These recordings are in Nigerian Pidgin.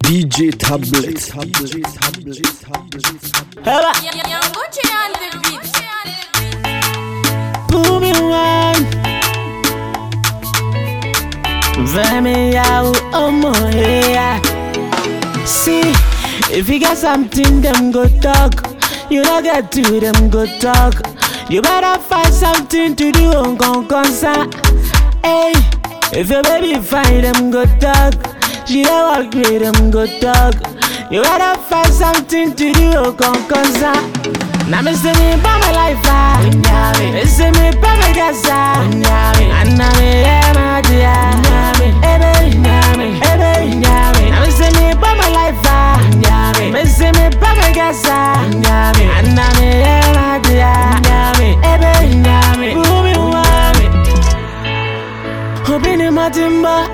DJ Tablet. Hella, Yangoche on the beat. pull me one. Vemi out, oh my yeah. See, if you got something, them go talk. You don't get to them go talk. You better find something to do on con concern. Hey, if your baby find them go talk. She don't walk with them go talk. You better find something to do on con concern. Now me see me by my life ah, me see me by my gas ah, and now me yeah my dear, ebe nyame, ebe nyame. Now me see me by my life ah, me see me by my gas ah, and now me yeah my dear, ebe nyame. Umi wame, obi ni matimba,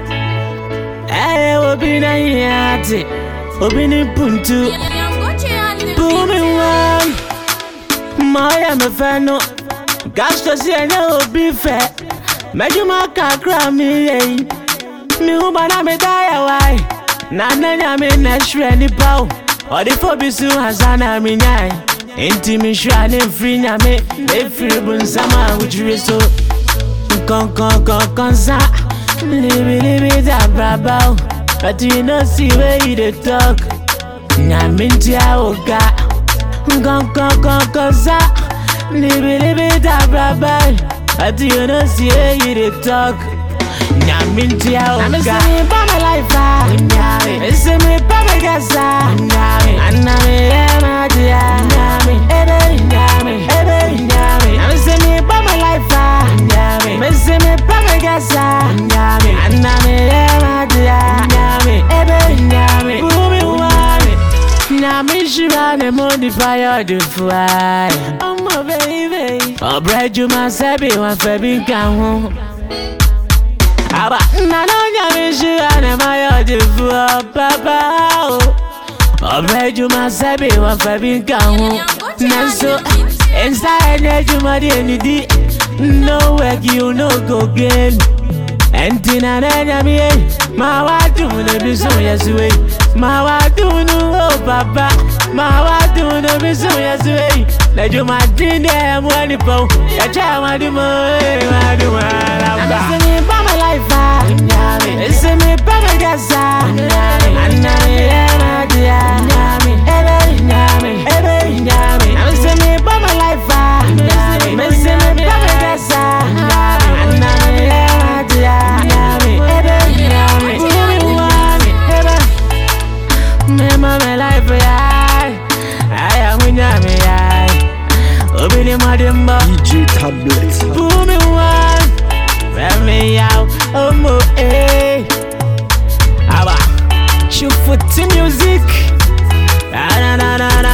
eh obi na yati, obi ni puntu. Yangoche on the Bumi beat. one Maya me fẹ́ nu Gastro sí ẹni òbí fẹ́ Mẹ́júmọ́ kakra mi yẹyi Mi hu bana mi dáyà wáyé Nana nya mi nà ṣúrẹ́ nípa o Ọ̀dí fòbi sùn àzánà mi nyá ẹ̀ Ntì mi ṣúra ní nfiri nya mi Efiri bu nsàmà àwùjúre so Nkankankankan sá Libilibi dàbràbà o But you no see where you dey talk Nyaminti awoga Nkankankankan sá Libilibi dàbràbà But you no see where you dey talk Nyaminti awoga Na me see me by my life ah Me see me by my gas ah Anna me yeah my dear Ebe nyame Ebe nyame Na me see me by my life ah Me see me by my gas ah Anna me yeah my dear Ebe nyame Umi wame Nyame shira ne mo di fire di fly Ọmọ baby Ọ̀brẹ́ jùmọ̀ sẹ́bi wọn fẹ́ bí nǹkan hù. Aba nana nyame shira ne mo yọ di fún ọ bàbá o. Ọ̀brẹ́ jùmọ̀ sẹ́bi wọn fẹ́ bí nǹkan hù. Nanso, nsa ẹni ẹjùmọ̀ di ẹni di. No work you no go gain. Ẹnti na n'ẹnya mi yẹ, máa wá dùn níbi sùn yẹ sí wẹ̀. Máa wá dùn nù ó bàbá, máa wá dùn níbi sùn yẹ sí wẹ̀. Lẹ́jọ́ máa dín ní ẹ̀mú ẹni pọ̀, ẹ̀jẹ̀ àwọn àdìmọ̀ ẹ̀ máa dùn wọn lábà. Àmì sinmi bá mi láìfà, ìsinmi bá mi gàṣà, àná mi ẹ̀ máa di ya. Ebe nyami, ebe nyami, àmì sinmi bá mi láìfà, ìsinmi bá mi gàṣà, àná mi ẹ̀ máa di ya. Ebe nyami, umi wami, ebe. Mema me life ya, aya munyami ya. Obini madimba, DJ Tablet. bumi one, femi yao, omo eh. Aba, shoot for team music, na na na na na